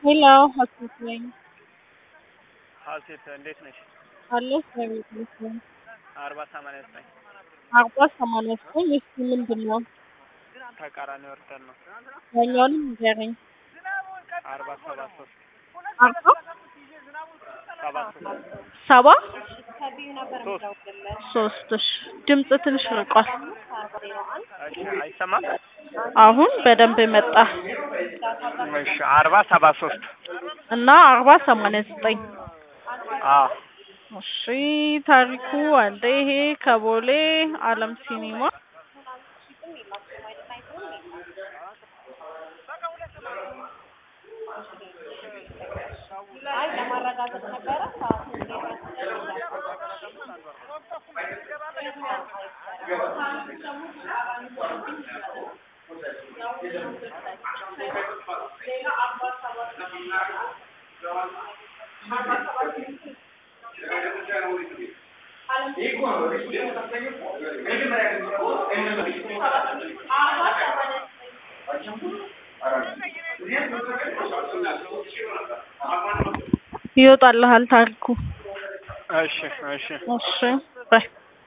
ሄሎ ሀሴት ነኝ። ሀሴት እንዴት ነሽ? አለሁ እግዚአብሔር ይመስገን። አርባ ሰማንያ ዘጠኝ አርባ ሰማንያ ዘጠኝ እስኪ ምንድን ነው? ተቃራኒ ወርደን ነው። ያኛውንም ንገረኝ። አርባ ሰባ ሶስት አርባ ሰባ ሶስት ሰባ ሶስት ሶስት እሺ። ድምፅ ትንሽ ርቋል። እሺ አይሰማም? አሁን በደንብ መጣ እሺ አርባ ሰባ ሶስት እና አርባ ሰማንያ ዘጠኝ አዎ እሺ። ታሪኩ አለ ይሄ ከቦሌ አለም ሲኒማ ይወጣልሃል ታሪኩ። እሺ እሺ እሺ ባይ